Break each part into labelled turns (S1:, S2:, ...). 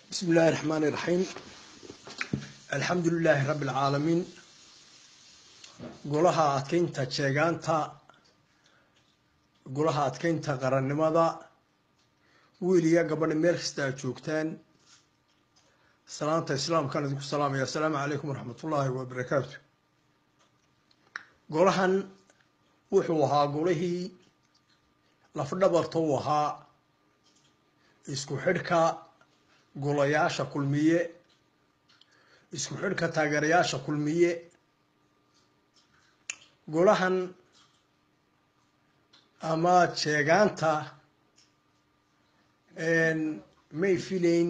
S1: بسم الله الرحمن الرحيم الحمد لله رب العالمين golaha adkeynta jeegaanta golaha adkeynta qarannimada wiil iyo gabadha meel kasta aad joogtaan salaanta islaamkaan idinku salaamaya assalaamu calaykum waraxmatullaahi wabarakaatu golahan wuxuu ahaa golihii lafdhabarta u ahaa isku xidhka golayaasha kulmiye isku xidhka taageerayaasha kulmiye golahan ama jeegaanta may filayn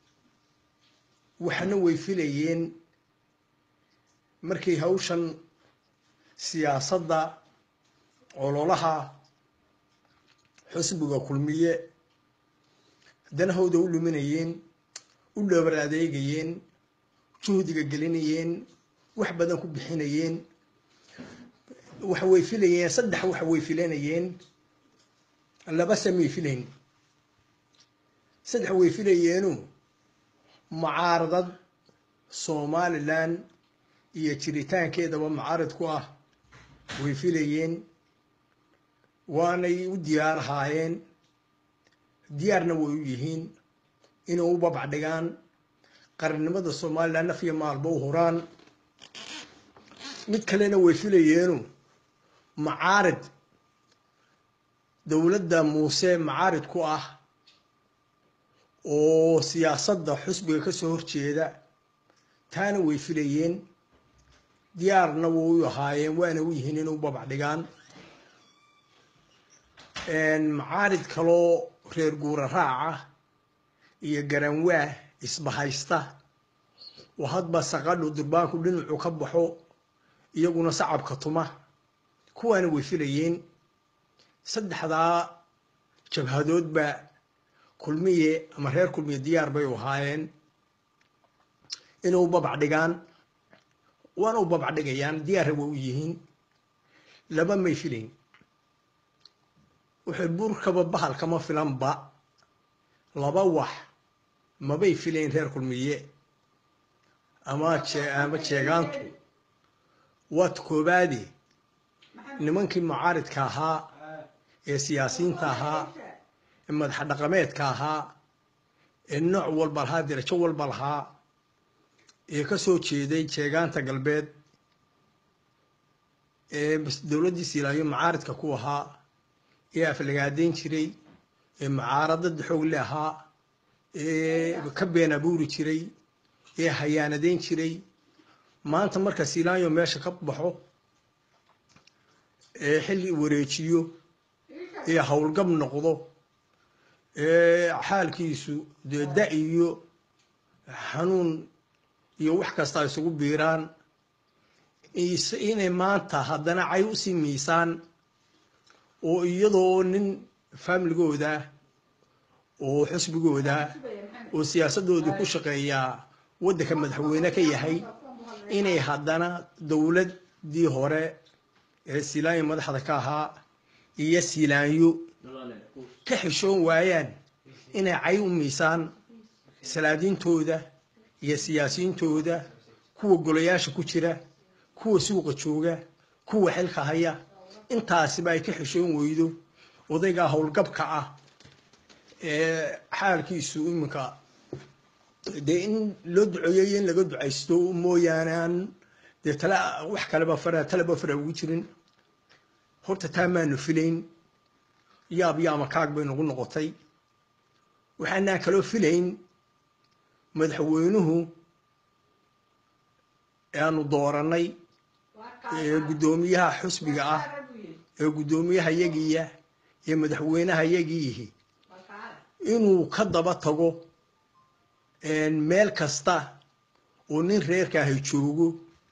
S1: waxna way filayeen markii hawshan siyaasadda ololaha xusbiga kulmiye danahooda u luminayeen u dhabar adeegayeen juhdiga gelinayeen wax badan ku bixinayeen waxa way filayeen saddex waxa way filanayeen laba samay filayn saddex way filayeenu mucaaradad somalilan iyo jiritaankeedaba mucaarid ku ah way filayeen waanay u diyaar ahaayeen diyaarna way u yihiin inay u babac dhigaan qarannimada somalilan naf iyo maalba u huraan mid kalena way filayeenu macaarid dowladda muuse macaarid ku ah oo siyaasadda xusbiga ka soo horjeeda taana way filayeen diyaarna way u ahaayeen waana u yihiin inay u babac dhigaan macaarid kaloo reer guura raaca iyo garanwaah isbahaysta oo hadba saqadhu durbaanku dhinacu ka baxo iyaguna sacabka tuma kuwaana way filayeen saddexdaa jabhadoodba kulmiye ama reer kulmiye diyaar bay u ahaayeen inay u babac dhigaan waana u babac dhigayaan diyaarra way u yihiin laba may filayn wuxuu burkaba bahal kama filanba laba wax mabay filayn reer kulmiye ama ama jeegaantu waad koobaade nimankii mucaaridka ahaa ee siyaasiyiinta ahaa ee madaxa dhaqameedka ahaa ee nooc walba lahaa dirajo walba lahaa ee ka soo jeeday jeegaanta galbeed ee dowladdii siilaayo mucaaridka ku ahaa ee aflagaadeyn jiray ee mucaaradada xoogle ahaa ee ka been abuuri jiray ee hayaanadeyn jiray maanta marka siilaayo meesha ka baxo ee xilli wareejiyo ee howlgab noqdo ee xaalkiisu dee da iyo xanuun iyo wax kasta isugu biiraan inay maanta haddana cay usii miisaan oo iyadoo nin faamiligooda oo xusbigooda oo siyaasadoodii ku shaqeeyaa waddanka madaxweyne ka yahay inay haddana dowladdii hore ee siilaanyo madaxda ka ahaa iyo siilaanyo ka xishoon waayaan inay cay u miisaan salaadiintooda iyo siyaasiyiintooda kuwa golayaasha ku jira kuwa suuqa jooga kuwa xilka haya intaasiba ay ka xishoon weydo odaygaa howlgabka ah ee xaalkiisu iminka dee in loo duceeyo iyo in laga ducaysto mooyaane aan dee tala wax kaleba fara taleba fara ugu jirin horta taa maanu filayn yaab yaama kaag bay nagu noqotay waxaanaan kaloo filayn madaxweynuhu aanu doorannay ee guddoomiyaha xusbiga ah ee guddoomiyaha yagiya ee madaxweynaha yagiihi inuu ka daba tago meel kasta oo nin reerkaahay joogo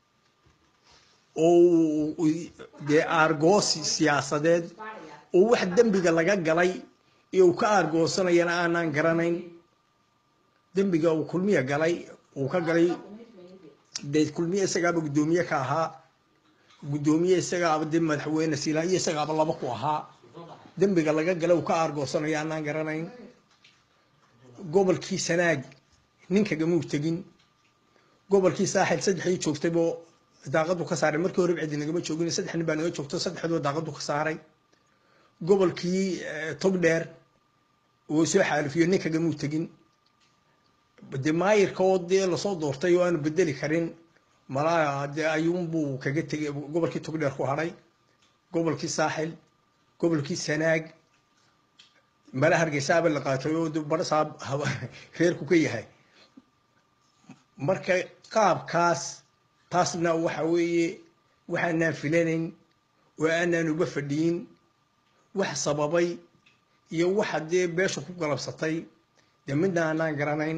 S1: oo dee aargoosi siyaasadeed oo wax dembiga laga galay iyo uu ka aargoosanayana aanaan garanayn dembiga uu kulmiya galay uu ka galay dee kulmiye isagaaba guddoomiye ka ahaa guddoomiye isagaaba dee madaxweyne siilaa iyo isagaaba laba ku ahaa dembiga laga gala uu ka aargoosanayo aanaan garanayn gobolkii sanaag nin kagamuu tegin gobolkii saaxil saddexdii joogtaybo daaqadu ka saaray markii hore cidi nagama joogin saddex nin baa naga joogto saddexdoo daaqadu ka saaray gobolkii togdheer uu soo xaalifiyo nin kagamuu tegin de maayirka oo dee lasoo doortay oo aanu bedeli karin malaa dee ayuunbuu kaga tegay gobolkii togdheer ku hadhay gobolkii saaxil gobolkii sanaag mala hargeysaaba la qaatay oo barasaa reerku ka yahay marka qaabkaas taasna waxa weeye waxaanaan filanayn oo aanaan uga fadhiyin wax sababay iyo waxa dee beesha ku galabsatay dee midna aanaan garanayn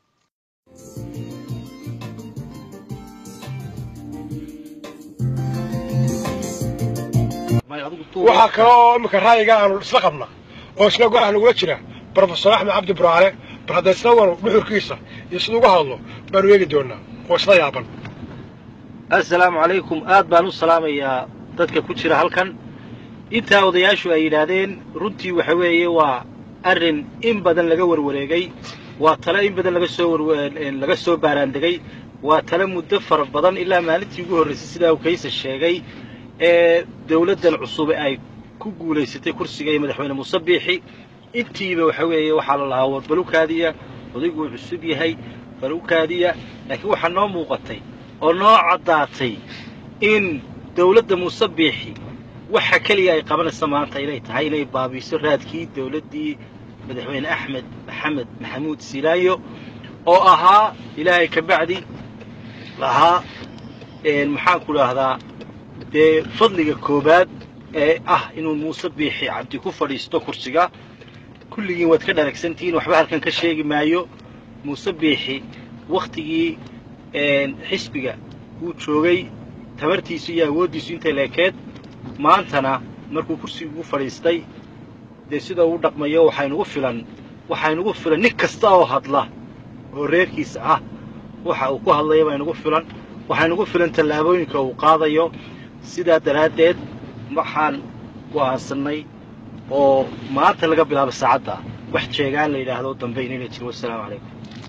S2: waxaa kale oo imika ra'yiga aanu isla qabna oo isna go-ah nagula jira brofesor axmed cabdi buraale bal hadda isna wanu dhuxurkiisa iyo siduu uga hadlo baanu eegi doonaa oo isla yaaban
S3: assalaamu calaykum aad baan u salaamayaa dadka ku jira halkan intaa odayaashu ay yidhaahdeen runtii waxa weeye waa arrin in badan laga warwareegay waa tale in badan laga soo laga soo baaraandegay waa tale muddo fara badan ilaa maalintii ugu horraysay sidaa uu kaysa sheegay ee dawladdan cusub ay ku guulaysatay kursiga iyo madaxweyne muuse biixi intiiba waxa weeye waxaa la lahaa war balukaadiya odayguu cusub yahay balukaadiya laakiin waxaa noo muuqatay oo noo caddaatay in dawladda muuse biixi waxa keliya ay qabanaysa maanta inay tahay inay baabiiso raadkii dawladdii madaxweyne axmed maxamed maxamuud silaayo oo ahaa ilaahay ka bacdi lahaa maxaanku idhaahdaa dee fadliga koowaad ee ah inuu muuse biixi cabdi ku fadhiisto kursiga kulligiin waad ka dharagsantihiin waxba halkan ka sheegi maayo muuse biixi wakhtigii xisbiga uu joogay tabartiisu iyo awooddiisu intay leekeed maantana markuu kursiga ugu fadhiistay dee sida uu dhaqmayo waxaynugu filan waxaynugu filan nin kasta oo hadla oo reerkiisa ah waxa uu ku hadlaya baynugu filan waxaynugu filan tallaabooyinka uu qaadayo sidaa daraaddeed waxaan go'aansannay oo maanta laga bilaabo saacadda wax jeegaan la yidhaahdo dambe inayna jiro wassalaamu calaykum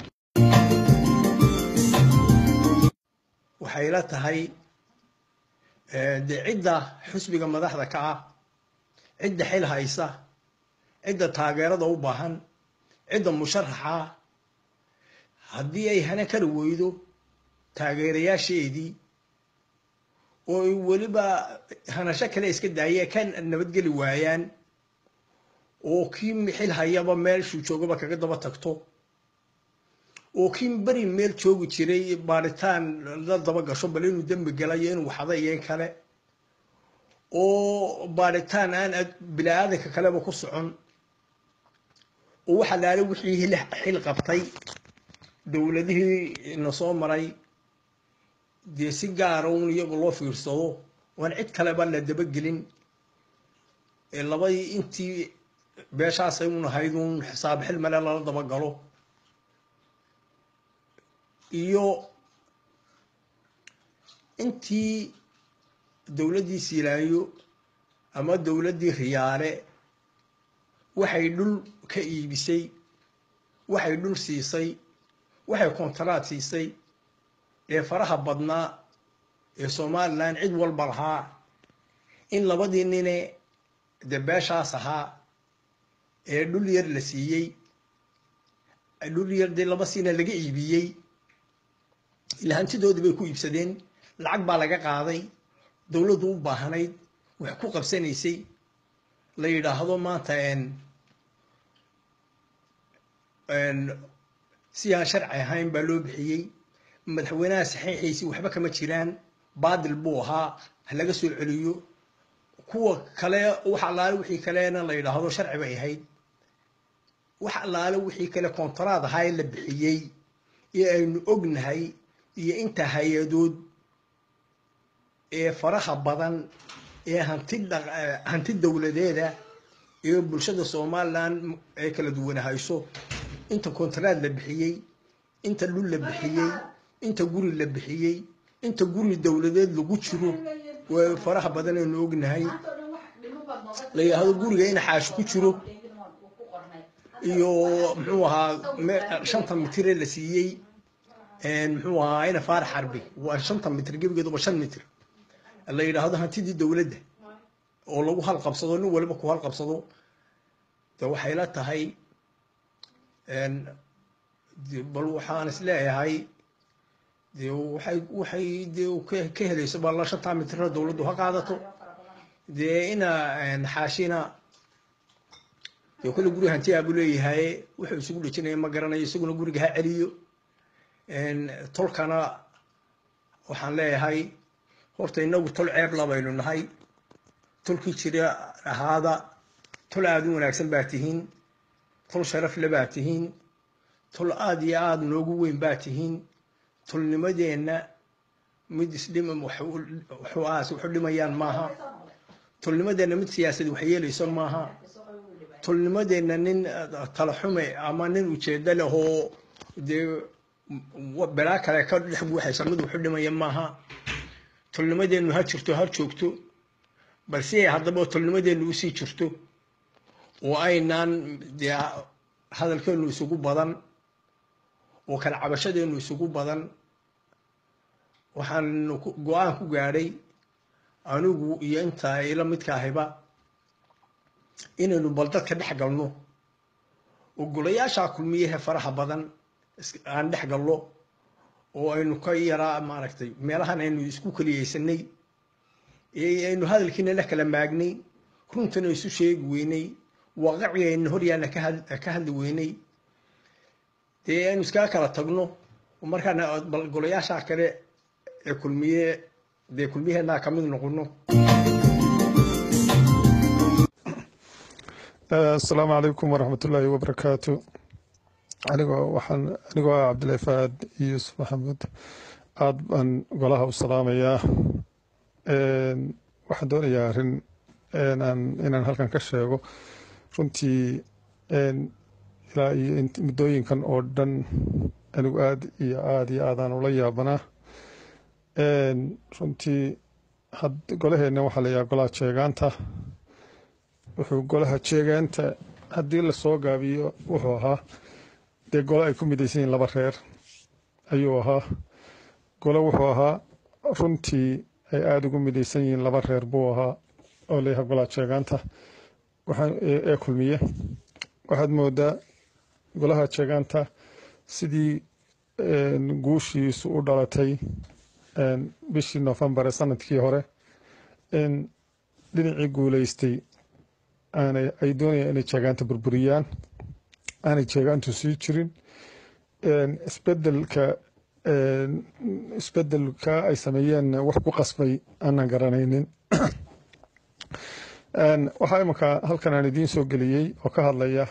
S1: waxay la tahay dee cidda xusbiga madaxda ka ah cidda xil haysa cidda taageerada u baahan cidda musharaxa haddii ay hana kari weydo taageerayaasheedii oo ay weliba hanasho kale iska daayee ka nabadgeli waayaan oo kii xil hayaba meeshuu joogaba kaga daba tagto oo kii beri meel joogi jiray baaritaan la daba gasho bal inuu dembi galayo inuu waxda iyo in kale oo baaritaan aan bini-aadanka kaleba ku socon oo waxa laala wixii xil qabtay dowladihii na soo maray dee si gaara un iyagu loo fiirsado oan cid kaleba la dabagelin ee labadii intii beeshaasay un ahayd un xisaab xil male lala dabagalo iyo intii dowladdii siilaayo ama dowladdii riyaale waxay dhul ka iibisay waxay dhul siisay waxay kontaraad siisay ee faraha badnaa ee somalilan cid walba lahaa in labadii nine dee beeshaas ahaa ee dhul yar la siiyey dhul yar dee laba siina laga iibiyey ila hantidoodii bay ku iibsadeen lacag baa laga qaaday dowladdu u baahnayd wax ku qabsanaysay la yidhaahdo maanta si aan sharci ahayn baa loo bixiyey madaxweynaha saxiixiisii waxba kama jiraan baadil buu ahaa ha laga soo celiyo kuwa kale wax allaale wixii kalena la yidhaahdo sharci bay ahayd wax allaale wixii kale kontaraad ahaa ee la bixiyey ee aynu ognahay iyo inta hay-adood ee faraha badan ee hanti hanti dowladeeda ee bulshada somalilan ay kala duwanahayso inta kontaraad la bixiyey inta dhul la bixiyey inta guri la bixiyey inta guri dowladeed lagu jiro waa faraha badan aynu ognahay la yidhaahdo guriga in xaashi ku jiro iyo muxuu ahaa me- shanta mitire la siiyey muxuu ahaa ina faarax xarbi waa shanta mitir gebigeeduba shan mitir la yidhaahdo hantidii dowladda oo lagu halqabsado nin waliba ku halqabsado de waxay la tahay de bal waxaan is leeyahay de waxay waxay de ka ka helayso balla shantaa mitira dowladdu ha qaadato dee ina xaashina dee kolle guri hantiyaa buu leeyahay wuxuu isugu dhejinaya ma garanayo isaguna guriga ha celiyo tolkana waxaan leeyahay horta inagu tol ceeb labaynu nahay tolkii jira ahaada tol aada u wanaagsan baa tihiin tol sharaf le baa tihiin tol aada iyo aada noogu weyn baa tihiin tolnimadeenna mid isdhim wuxuu aas wuxu dhimayaan maaha tolnimadeenna mid siyaasad wax yeelayso maaha tolnimadeenna nin talaxume ama nin ujeedo leh oo dee belaa kale ka dhex buuxaysa mid wuxu dhimaya maaha tolnimadeennu ha jirto ha joogto balse haddaba tolnimadeennu usii jirto oo aynaan dee hadalkeennu isugu badan oo kala cabashadeennu isugu badan waxaan go-aan ku gaadhay anigu iyo inta ila midka ahiba inaynu bal dadka dhex galno oo golayaashaa kulmiyahe faraha badan aan dhex galno oo aynu ka yaraa maaragtay meelahan aynu isku keliyeysanay aynu hadalkiina la kala maagnay runtana isu sheegi weynay waaqicii aynu horyaana ka hadli weynay dee aynu iskaga kala tagno markaana bal golayaashaa kale ee kulmiye dee kulmiyaheenaa ka mid noqono
S4: asalaamu calaykum waraxmat ullaahi wabarakaatu anigoo waxaan anigoo ah cabdillahi faad yuusuf maxamuud aad baan golaha u salaamayaa waxaan doonayaa arrin inaan halkan ka sheego runtii ilaa iyo muddooyinkan oo dhan anigu aad iyo aad iyo aadaan ula yaabanaa runtii golaheenna waxaa la yahaa golaha jeegaanta wuxuu golaha jeegaanta haddii lasoo gaabiyo wuxuu ahaa dee gole ay ku midaysan yihiin laba reer ayuu ahaa gole wuxuu ahaa runtii ay aada ugu midaysan yihiin laba reer buu ahaa oo layahay golaha jeegaanta ee kulmiye waxaad moodaa golaha jeegaanta sidii guushiisu u dhalatay bishii nofembar ee sanadkii hore in dhinacii guuleystay aanay ay doonayaan inay jeegaanta burburiyaan aanay jeegaantu sii jirin isbedelka isbedelka ay sameeyeen wax ku qasbay aanan garanaynin waxaa imanka halkan aan idiin soo geliyey oo ka hadlaya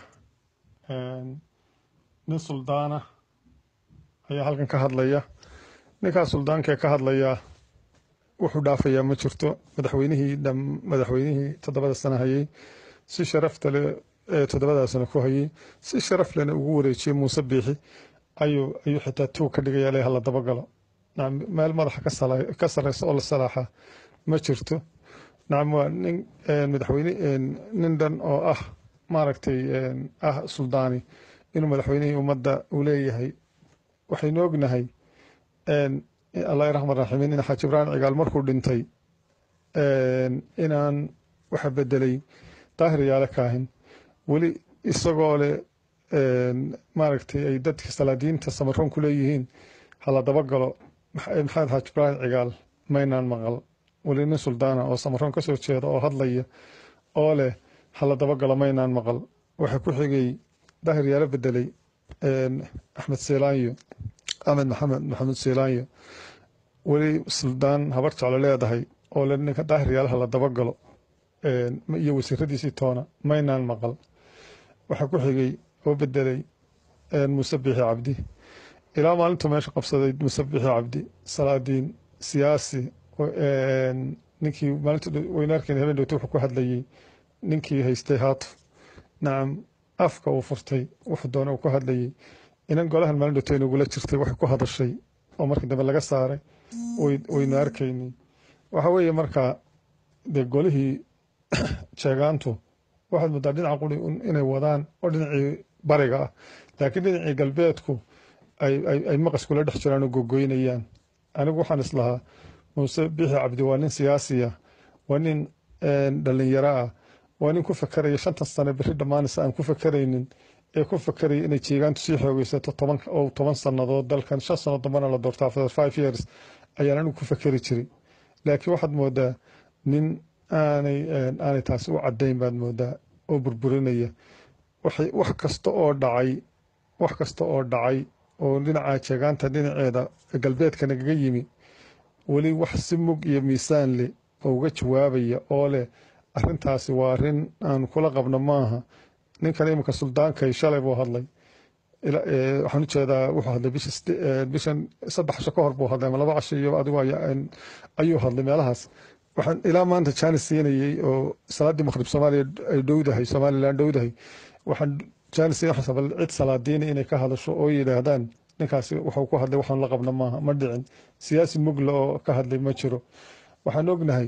S4: nin suldaana ayaa halkan ka hadlaya ninkaas suldaankaee ka hadlaya wuxuu dhaafayaa ma jirto madaxweynihii madaxweynihii toddobada sano hayay si sharafta le ee toddobada sano ku hayay si sharaf lena ugu wareejiyey muuse biixi ayuu ayuu xitaa tuug ka dhigaya le hala dabagalo nacam meel madaxa ka sareysa oo la salaaxa ma jirto nacam waa nin madaxweyne nin dhan oo ah maaragtay ah suldaani inuu madaxweynihii ummadda uu leeyahay waxaynu ognahay allah raxman raxiimiin in xaaji ibraahim cigaal markuu dhintay inaan waxa bedelay daahir yaale kaahin weli isagoo leh maaragtay ay dadka salaadiinta samaroon ku leeyihiin hala dabagalo maxamed xaaji ibraahim cigaal maynaan maqal weli nin suldaana oo samaroon ka soo jeeda oo hadlaya oo leh hala dabagalo maynaan maqal waxa ku xigay daahir yaale bedelay axmed seelaanyo axmed maxamed maxamuud seelaanyo weli suldaan habar jeclo leedahay oo le ninka daahir yaalaha la dabagalo iyo wasiiradiisii toona maynaan maqal waxaa ku xigay oo bedelay muuse biixi cabdi ilaa maalintuu meesha qabsaday muuse biixi cabdi salaadiin siyaasi ninkii maalintu weynaarkeen habeen dhowta wuxuu ku hadlayey ninkii haystay haatuf nacam afka uu furtay wuxuu doona uu ku hadlayey inan golahan maalin dhowta inagula jirtay waxay ku hadashay oo markii dambe laga saaray waynu arkaynay waxa weeye markaa dee golihii jeegaantu waxaad moodaa dhinaca quri inay wadaan oo dhinacii bariga ah laakiin dhinacii galbeedku ay ay- ay maqas kula dhex jiraan oo gogoynayaan anigu waxaan islahaa muuse bixi cabdi waa nin siyaasi ah waa nin een, dhalinyaro ah waa nin ku fakeraya shantan sane beri dhammaanaysa aan ku fakeraynin ee ku fakeraya inay jeegaantu sii xoogeysato toban oo toban sannadood dalkan shan sano dambana la doorto after five years ayaan anigu ku fakeri jiray laakiin waxaad moodaa nin aanay een, aanay taasi u caddayn baad moodaa oo burburinaya waxay wax kasta oo dhacay wax kasta oo dhacay oo dhinaca jeegaanta dhinaceeda galbeedka nagaga yimi weli wax si mug iyo miisaan leh oo uga jawaabaya oo leh arrintaasi waa arrin aan kula qabno maaha ninkan iminka suldaankay shalay buu hadlay ila- ee, waxaan u jeedaa wuxuu hadlay bisha side- ee, bishan saddex casho ka hor buu hadlay ama laba casho iyo adigu ay- ay- ayuu hadlay meelahaas waxaan ilaa maanta jaanis siinayey oo salaaddii maqrib soomaaliya ay dhowdahay somalilan dhowdahay waxaan jaanis siin waxaan sabal cid salaadiina inay ka hadasho oo yidhaahdaan ninkaasi wuxuu ku hadlay waxaan la qabno maaha ma dhicin siyaasi mugla oo ka hadlay ma jiro waxaan ognahay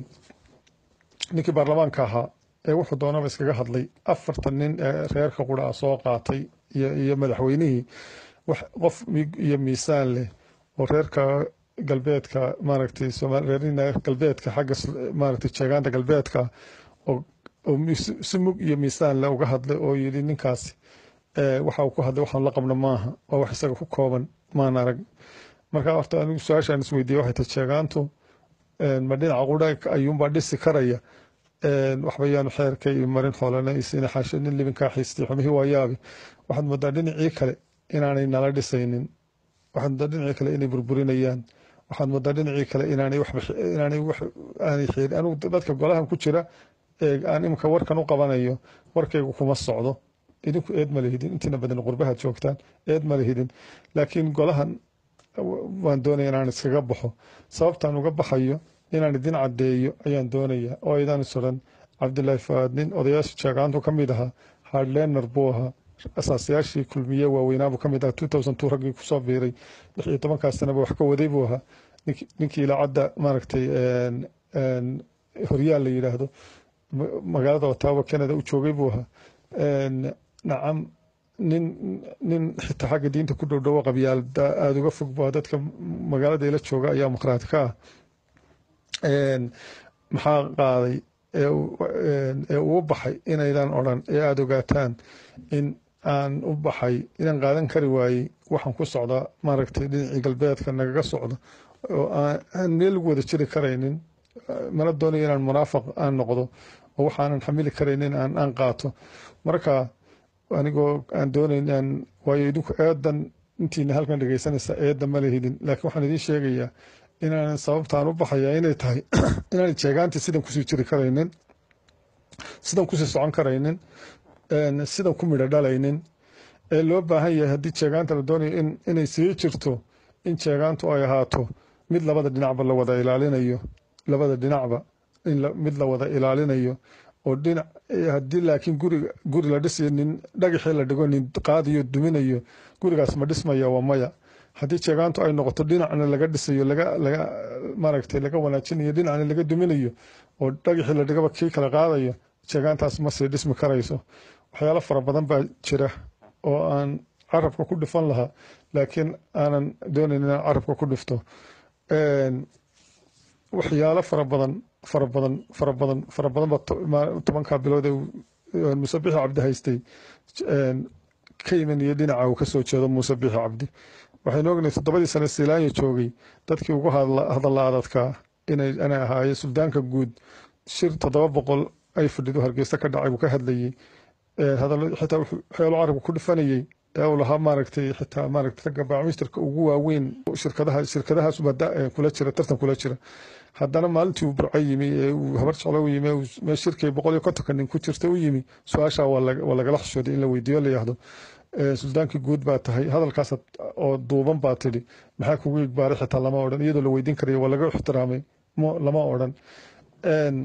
S4: ninkii baarlamaanka ahaa ee wuxuu doonaba iskaga hadlay afartan nin ee reerka qura ah soo qaatay iyo iyo madaxweynihii wax qof mig iyo miisaan leh oo reerka galbeedka maaragtay Soomaali reerina galbeedka xagga s- maaragtay jeegaanta galbeedka oo oo mis- si mug iyo miisaan leh uga hadlay oo yidhi ninkaasi ee, waxa uu ku hadlay waxaan la qabno maaha waa wax isaga ku kooban maan arag marka horta anigu su-aashaan isweydiiyey waxay tahay jeegaantu een, ma dhinaca qura ayuunbaa dhisi karaya een, waxba yaanu xeerka iyo marin xoolana isina xaasho nin libinkaa xiistay xumihii waa yaabi waxaad moodaa dhinacii kale inaanay nala dhisaynin waxaad moodaa dhinacii kale inay burburinayaan waxaad moodaa dhinacii kale inaanay waxba inaanay wax aanay xiirin anigu dadka golahan ku jira ee aan imika warkan u qabanayo warkaygu kuma socdo idinku eed ma lihidin intiina badan qurbahaad joogtaan eed ma lihidin laakiin golahan waan doonaya inaan iskaga baxo sababtaan uga baxayo inaan idin caddeeyo ayaan doonaya oo aydan isuran cabdilaahi faad nin odayaasha jeegaantu ka mid ahaa hardlener buu ahaa asaasayaashii kulmiye waaweynaabuu ka mid ahaa two thousand two raggii kusoo biiray lix iyo tobankaas sanaba wax ka waday buu ahaa Nink- ninkii ilaacadda maaragtay een, een, horyaal la yidhaahdo ma- magaalada ottawa canada u joogay buu ahaa Een, nacam nin nin xitaa xagga diinta ku dhow dhowo qabyaalada aada uga fog baa dadka magaalada ila jooga ayaa muqraati ka ah Een, maxaa qaaday ee uu- een, ee uu u baxay inaydan odhan ee aada ogaataan in aan u baxay inaan qaadan kari waayey waxaan ku socdaa maaragtay dhinacii galbeedka nagaga socdo oo aan aan meel lagu wada jiri karaynin mana doonayo inaan munaafaq aan noqdo oo waxaanan xamili karaynin aan aan qaato marka anigoo aan doonayn aan waayo idinku eedan intiina halkan dhegaysanaysa eedda ma lehidin laakiin waxaan idiin sheegayaa inaan sababtaan u baxaya inay tahay inaan jeegaantii sidan kusii jiri karaynin sidan kusii socon karaynin een, sidan ku midho dhalaynin ee loo baahan yahay haddii jeegaanta la doonayo in inay sii jirto in jeegaantu ay ahaato mid labada dhinacba la wada ilaalinayo labada dhinacba in la- mid la wada ilaalinayo oo dhinac eh, haddii laakiin guriga guri la dhisayo nin dhagaxii la dhigo nin qaadiyo duminayo gurigaas ma dhismaya waa maya haddii jeegaantu ay noqoto dhinacna laga dhisayo laga laga maaragtay laga wanaajinayo dhinacna laga duminayo oo dhagaxii la dhigaba kii kala qaadayo jeegaantaas ma sii dhismi karayso waxyaalo fara badan baa jira oo aan carabka ku dhifan lahaa laakiin aanan doonayn inaan carabka ku dhifto Een, waxyaalo fara badan fara badan fara badan fara badan baa to- ma- tobankaa bilood ee uu- ee muuse bixi cabdi haystay een, ka imanaya dhinaca uu kasoo jeedo muuse bixi cabdi waxaynu ognahay toddobadii sane siilaanya joogay dadkii ugu hadla- hadalla adadkaa inay inay ahaayeen suldaanka guud shir toddoba boqol ay fadhido hargeysa ka dhacay buu ka hadlayey Ee, hadallo xitaa wuxuu waxyaalo carabka ku dhifanayey ee uu lahaa maaragtay xitaa maaragtay ragga baacmisterka ugu waaweyn shirkadaha shirkadahaas baa da- ee kula jira tartan kula jira haddana maalintii uu burco yimi ee uu habar jeclo u yimi ee uu mee shirkay boqol iyo kontonka nin ku jirta u yimi su-aashaa waa laga- waa lagala xishooday in la weydiiyo la yihahdo Ee, suldaankii guud baa tahay hadalkaas oo duuban baa tidhi maxaa kugu igbaaray xitaa lama odhan iyadoo la weydiin karayo waa laga ixtiraamay mo- lama odhan Een,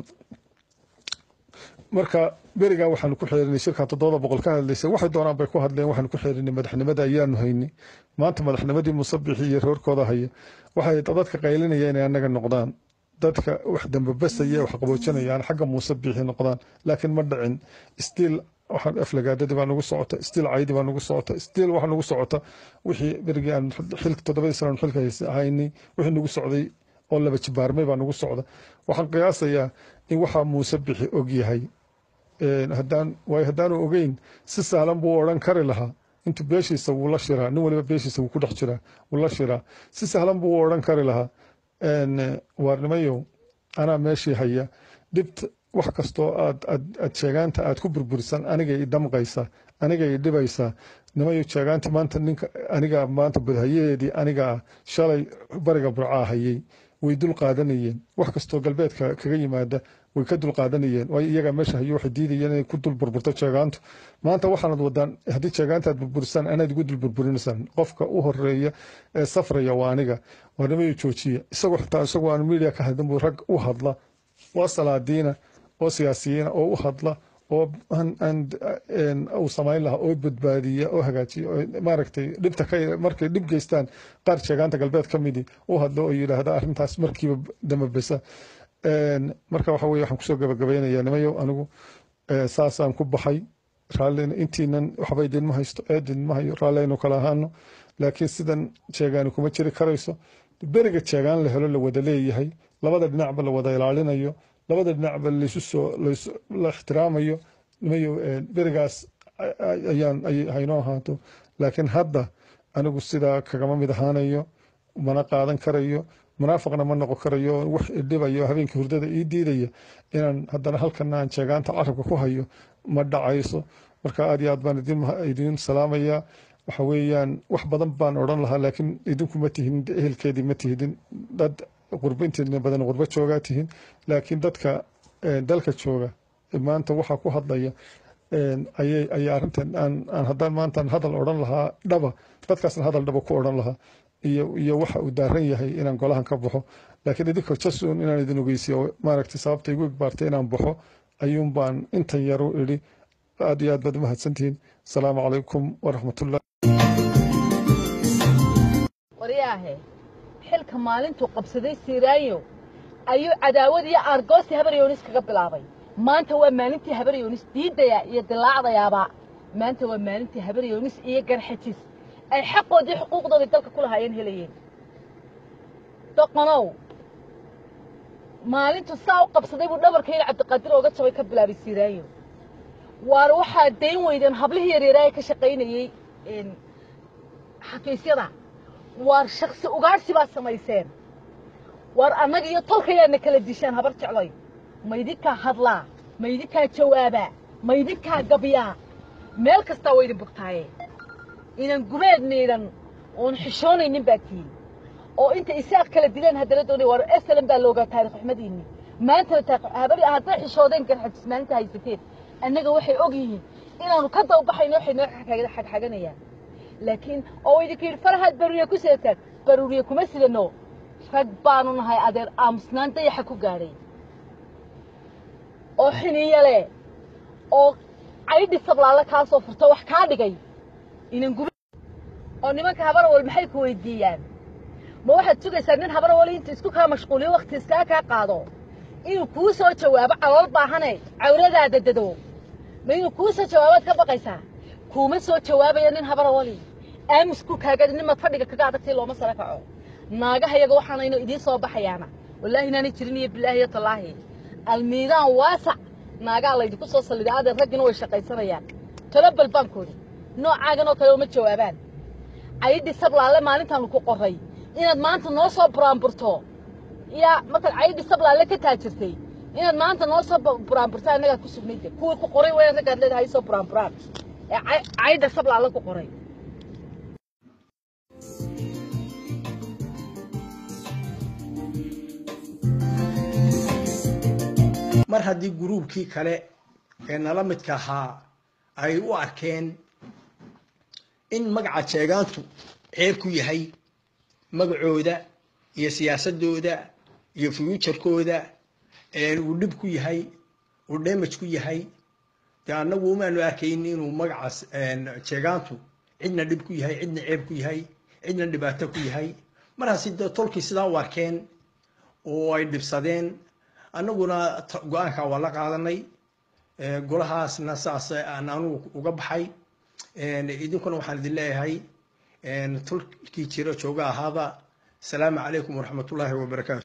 S4: marka berigaa waxaanu ku xeerinay shirka toddoba boqol ka hadlaysay waxay doonaan bay ku hadleen waxaanu ku xeerinay madaxnimada ayaanu haynay maanta madaxnimadii musabixi iyo reerkooda haya waxay dadka qaylinaya inay annaga noqdaan dadka wax dambabasaya wax qaboojinaya aan xagga musabixi noqdaan laakiin ma dhicin stiil waxaan aflagaadadii baa nagu socota stiil caydii baa nagu socota stiil waxa nagu socota wixii berigii aan xilka toddobadii sano aan xilka haynay wixii nagu socday oo laba jibaarmay baa nagu socda waxaan qiyaasayaa in waxaa muuse bixi og yahay haddaan waayo haddaanu ogeyn si sahlan buu odhan kari lahaa intuu beeshiisa wuu la shiraa nin waliba beeshiisa wuu ku dhex jiraa wuu la shiraa si sahlan buu odhan kari lahaa waarnimayow anaa meeshii haya dhibta wax kastoo aad aad aad sheegaanta aad ku burburisan anigay i damqaysaa anigay i dhibaysaa nimayo sheegaanta maanta ninka anigaa maanta badhayaheedii anigaa shalay bariga burcaa hayay way dul qaadanayeen wax kastoo galbeedka kaga yimaada way ka dul qaadanayeen waayo iyagaa meesha hayo waxay diidayeen inay ku dul burburto sheegaantu maanta waxaanad wadaan haddii sheegaanta aad burburisaan anaad igu dul burburinaysaan qofka u horeeya ee safraya waa aniga waa nimayo joojiya isagoo xitaa isagoo aan media ka hadin buu rag u hadla oo salaadiina oo siyaasiyiina oo u hadla oo uu samayn lahaa oo badbaadiya oo hagaajiya oo maaragtay dhibta ka markay dhib geystaan qaar sheegaanta galbeed ka midii u hadlo oo yidhaahda arrintaas markiiba damabesa marka waxa weye waxaan kusoo gabagabaynayaa nimayo anigu saasaan ku baxay raallina intiinan waxba idinma haysto eed idinma hayo raalli aynu kala ahaano laakiin sidan sheegaani kuma jiri karayso beriga sheegaan la helo la wada leeyahay labada dhinacba la wada ilaalinayo labada dhinacba laysu soo la ixtiraamayo nimayo berigaas ayaan haynoo ahaato laakiin hadda anigu sidaa kagama mid ahaanayo mana qaadan karayo munaafiqna ma noqon karayo wax idhibayo habeenkii hurdada ii diidaya inaan haddana halkana aan sheegaanta carabka ku hayo ma dhacayso marka aad iyo aad baan idin salaamayaa waxa weeyaan wax badan baan odhan lahaa laakiin idinku ma tihin ehelkeedii ma tihidin dad qurbo inteedna badan qurbo joogaa tihin laakiin dadka dalka jooga maanta waxaa ku hadlaya ayay ayay arrintan aan aan haddaan maantaan hadal odhan lahaa dhaba dadkaasna hadal dhaba ku odhan lahaa iyo iyo waxa uu daaran yahay inaan golahan ka baxo laakiin idinka jasun inaan idin ogeysiyo maaragtay sababta igu igbaartay inaan baxo ayuun baan intan yaru idhi aad iyo aad baad umahadsantihiin asalaamu calaykum waraxmatullah
S5: waryaahe xilka maalintuu qabsaday siiraayo ayuu cadaawad iyo aargoosti habaryoonis kaga bilaabay maanta waa maalintii habaryoonis diidaya iyo dilaacdayaaba maanta waa maalintii habaryoonis iyo garxajis ay xaqoodii xuquuqdoodii dalka ku lahaayeen helayeen doqonow maalintu saa u qabsaday buu dhabarkayna cabdiqaadir ooga jabay ka bilaabay siiraayo waar waxaa dayn weydeen hablihii yaryaraaya ka shaqaynayey xafiisyada waar shaksi ugaadhsi baa samayseen waar annaga iyo tolkayaana kala dishaan habar jecloy maydinkaa hadlaa maydinkaa jawaabaa maydinkaa gabyaa meel kastaa waa idin bogtaaye inan gubeed miidhan oon xishoonaynin baa tihin oo inta isaaq kala dileen haddana doonay waar esalan baa loogaa taarikh xumadeenni maantana habari hadday xishoodeen garxajis maalinta haysateen annaga waxay og yihiin inaanu ka dababaxayno waxay noo xagxaganayaan laakiin oo idinka yidhi farahaad baruuriye ku seetaan baruuriye kuma sidano rag baanu nahay adeer aamusnaan dayaxa ku gaadhay oo xiniyo leh oo caydhi sablaale kaa soo furto wax kaa dhigay inan gube oo nimanka habarawal maxay ku weydiiyaan ma waxaad sugaysaa nin habarawal inta isku kaa mashquuliyo wakhti iskaa kaa qaado inuu kuu soo jawaabo calool baahane cawradaada dado ma inuu kuu soo jawaabaad ka baqaysaa kuuma soo jawaabaya nin habarawali aamus ku kaagadi nimaad fadhiga kaga adagtay looma sara kaco naagaha yaga waxaanayno idiin soo baxayaana wallaahi inaanay jirin iyo bilaahi iyo tallaahi almiidaan waasac naagaa laydinku soo salliday adeer raggina way shaqaysanayaan talo balbaankooda noocaagan oo kale uma jawaabaan cayidhi sablaale maalintaanu ku qoray inaad maanta noo soo buraanburto yaa markaad cayidhi sablaale ka taajirtay inaad maanta noo soo buraanburta annagaa ku sugnayde kuwii ku qoray wayaan raggaad leedahay soo buraanburaan ee cayidha sablaale ku qoray
S1: mar haddii guruubkii kale ee nala midka ahaa ay u arkeen in magaca jeegaantu ceeb ku yahay magacooda iyo siyaasadooda iyo fuujarkooda uu dhib ku yahay uu damage ku yahay dee annagu umaanu arkayn inuu magacaas jeegaantu cidna dhib ku yahay cidna ceeb ku yahay cidna dhibaato ku yahay markaasi dee tolkii sidaa u arkeen oo ay dhibsadeen annaguna go-aankaa waa la qaadanay golahaasna saas aan anugu uga baxay idinkuna waxaan idin leeyahay tulkii jira jooga ahaada asalaamu calaykum waraxmatullaahi wabarakaatu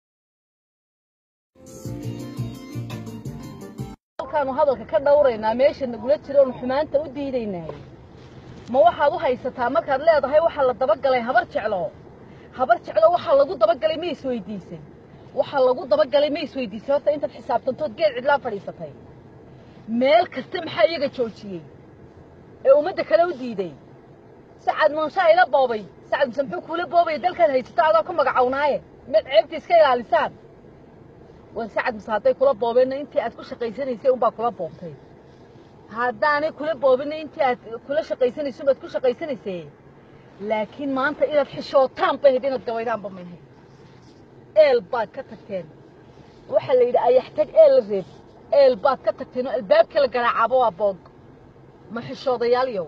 S5: halkaanu hadalka ka dhowraynaa meesha nagula jira oonu xumaanta u diidaynahay ma waxaad u haysataa markaad leedahay waxaa la dabagalay habar jeclo habar jeclo waxaa lagu dabagalay ma isweydiisay waxaa lagu dabagalay ma isweydiisay horta intaad xisaabtantood geed cidlaa fadhiisatay meel kasta maxaa iyaga joojiyey ee ummadda kale u diiday sacad munshaa ila boobay sacad muse muxuu kuula boobaya dalkaad haysato adoo ka magacawnaaye mid ceebta iska ilaalisaan war sacad muse hadday kula boobeenna intii aad ku shaqaysanaysay unbaa kula boobtay haddaanay kula boobinna intii aad kula shaqaysanayso unbaad ku shaqaysanaysay laakiin maanta inaad xishootaan bay ahayd inaad gabaydaanba may ahayd eel baad ka tagteen waxaa la yidhi ayaxtag eel la reeb eel baad ka tagteen oo albaabkii la garaacaaba waa boog ma xishoodayaal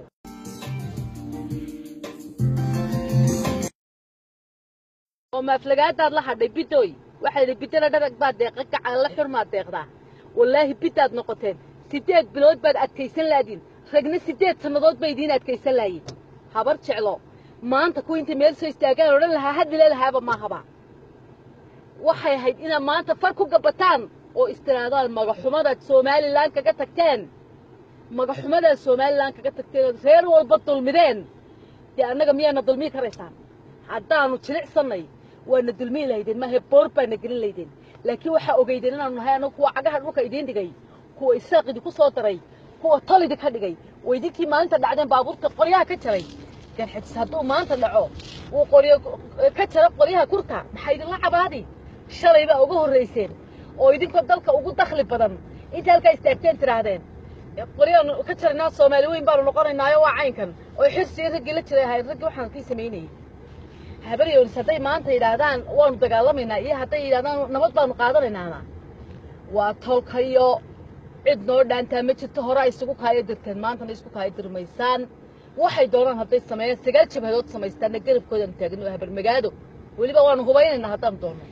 S5: oo maaflagaadaad la hadhay bidoy waxaa yidhi bidana dharag baad deeqa gacan la xurmaad deeqdaa wallaahi bidaad noqoteen siddeed bilood baad adkaysan laadiin ragna siddeed sannadood ba idiin adkaysan laayiin habar jeclo maanta kuwa intay meel soo istaagaan odhan lahaa hadile lahaaba maahaba waxay ahayd inaad maanta far ku gabataan oo istiraadaan magaxumadaad somalilan kaga tagteen magaxumadaad somalilan kaga tagteen ood reer walba dulmideen dee annaga miyaana dulmii karaysaan haddaanu jilicsannay waana dulmii lahaydeen maahe boor baana gelin laydeen laakiin waxaa ogeydeen inaanu nahay annagu kuwa cagaha dhulka idiin dhigay kuwa isaaq idinku soo daray kuwa tol idinka dhigay waa idinkii maalinta dhacdeen baabuurta qoryaha ka jaray garxajis hadduu maanta dhaco uu qoryo ka jaro qoryaha kurta maxaa idinla cabaadi shalay baa uga horrayseen oo idinkoo dalka ugu dakhli badan inta halkaa istaagteen tidhaahdeen qoryaanu ka jaranaa soomaali weyn baanu noqonaynaayo waa caynkan oo xirsiga raggii la jiray ahayd raggii waxaan kii samaynayay habaryoonis hadday maanta yidhaahdaan waanu dagaalamaynaa iyo hadday yidhahdaan nabad baanu qaadanaynaana waa tolkayo cid noo dhaantaa ma jirto horaa isugu kaayo dirteen maantana isku kaayo dirmaysaan waxay doonaan hadday sameeyaan sagaal jabhadood samaystaanna garabkoodan taagno habarmagaado weliba waanu hubaynaynaa haddaan doonno